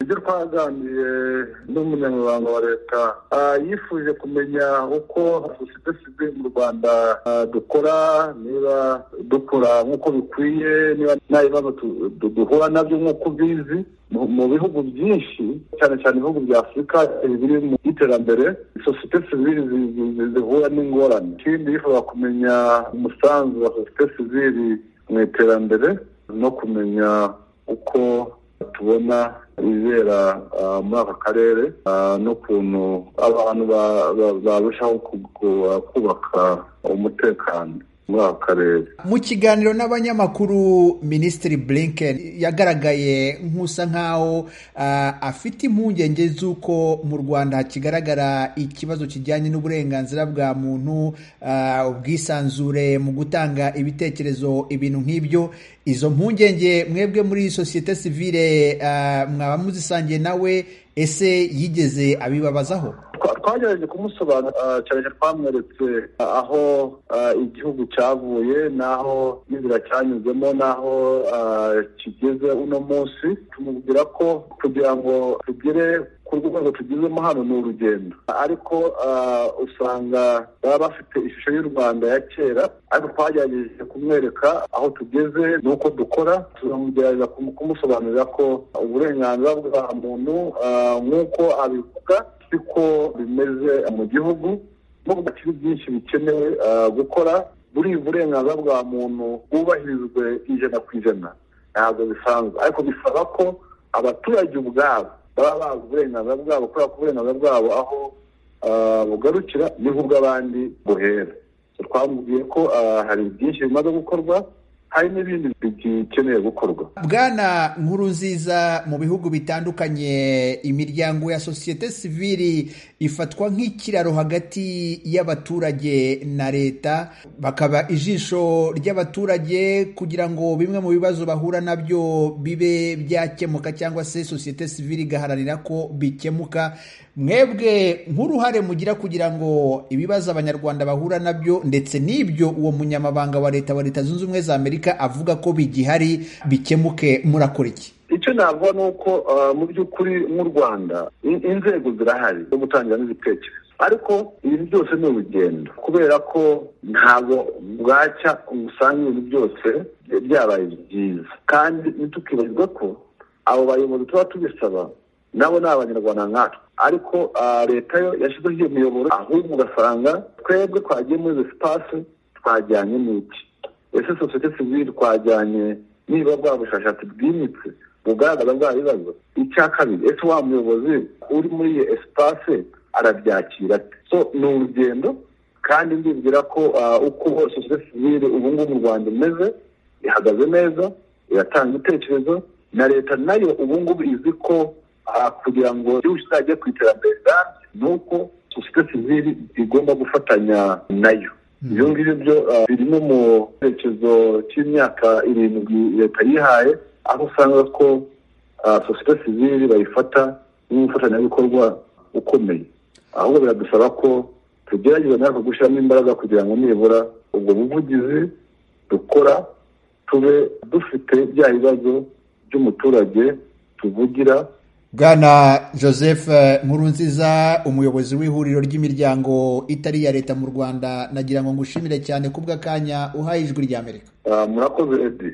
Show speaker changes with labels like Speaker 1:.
Speaker 1: ibyo twaganiriye n'umunyamabanga wa leta yifuje kumenya uko sosiyete sivire mu rwanda dukora niba dukora nk'uko bikwiye niba nta bibazo duhura nabyo nk'uko ubizi mu bihugu byinshi cyane cyane ibihugu bya afurika biri mu iterambere sosiyete sivire zihura n'ingorane ikindi yifuza kumenya umusanzu wa sosiyete sivire mu iterambere no kumenya uko tubona ibibera muri aka karere n'ukuntu abantu barushaho kubaka umutekano muri aka karere
Speaker 2: mu kiganiro n'abanyamakuru minisitiri blinken yagaragaye nk'usa nk'aho afite impungenge z'uko mu rwanda hakigaragara ikibazo kijyanye n'uburenganzira bwa muntu ubwisanzure mu gutanga ibitekerezo ibintu nk'ibyo izo mpungenge mwebwe muri sosiyete sivire mwaba muzisangiye nawe ese yigeze abibabazaho
Speaker 1: twagerageje kumusobanura cyane cyane twamweretse aho igihugu cyavuye n'aho n'inzira cyanyuzemo n'aho kigeze uno munsi tumubwira ko kugira ngo tugere ku rwego tugezemo hano ni urugendo ariko usanga baba bafite ishusho y'u rwanda ya kera ariko twagerageje kumwereka aho tugeze n'uko dukora turamugerageza kumusobanurira ko uburenganzira bwa muntu nk'uko abivuga siko bimeze mu gihugu nubwo hakiri byinshi bikenewe gukora buri burenganzira bwa muntu bwubahirizwe ijana ku ijana ntabwo bisanzwe ariko bisaba ko abaturage ubwabo baba bazi uburenganzira bwabo kubera ko uburenganzira bwabo aho bugarukira niho ubw'abandi buhera twamubwiye ko hari byinshi bimaze gukorwa hari n'ibindi bikeneye gukorwa
Speaker 2: bwana nkuru nziza mu bihugu bitandukanye imiryango ya sosiyete siviri ifatwa nk'ikiraro hagati y'abaturage na leta bakaba ijisho ry'abaturage kugira ngo bimwe mu bibazo bahura nabyo bibe byakemuka cyangwa se sosiyete siviri igaharanira ko bikemuka mwebwe nk'uruhare mugira kugira ngo ibibazo abanyarwanda bahura nabyo ndetse n'ibyo uwo munyamabanga wa leta wa leta zunze ubumwe za amerika avuga ko bigihari bikemuke murakora iki
Speaker 1: icyo navuga ni uko mu by'ukuri nk'u rwanda inzego zirahari zo gutangira n'ibitekerezo ariko ibintu byose ni urugendo kubera ko ntabwo bwacya usanga ibintu byose byabaye byiza kandi ntitukibagirwe ko abo bayobozi tuba tubisaba nabo ni abanyarwanda nkatwe ariko leta yo yashyizeho iyo miyoboro ahubwo ugasanga twebwe twagiye muri sipasi twajyanye n'iki ese sosiyete sivire twajyanye niba bwa bushakashatsi bwimitse bugaragaza bwa bibazo icya kabiri ese wa muyobozi uri muri iyo esipase arabyakira so ni urugendo kandi ndibwira ko uko sosiyete sivire ubu ngubu mu rwanda imeze ihagaze neza iratanga ibitekerezo na leta nayo ubu ngubu izi ko kugira ngo igihugu kizajye ku iterambere rirambye ni uko sosiyete sivire igomba gufatanya nayo ibyo ngibyo byo biri no mu cyerekezo cy'imyaka irindwi leta yihaye aho usanga ko sosiyete sivire bayifata nk'umufatanyabikorwa ukomeye ahubwo biradusaba ko tugerageza natwe gushyiramo imbaraga kugira ngo nibura ubwo buvugizi dukora tube dufite bya bibazo by'umuturage tuvugira
Speaker 2: bwana joseph nkurunziza umuyobozi w'ihuriro ry'imiryango itari iya leta mu rwanda nagira ngo ngushimire cyane kubw'akanya uhaye ijwi ry'amerika
Speaker 1: murakoze edi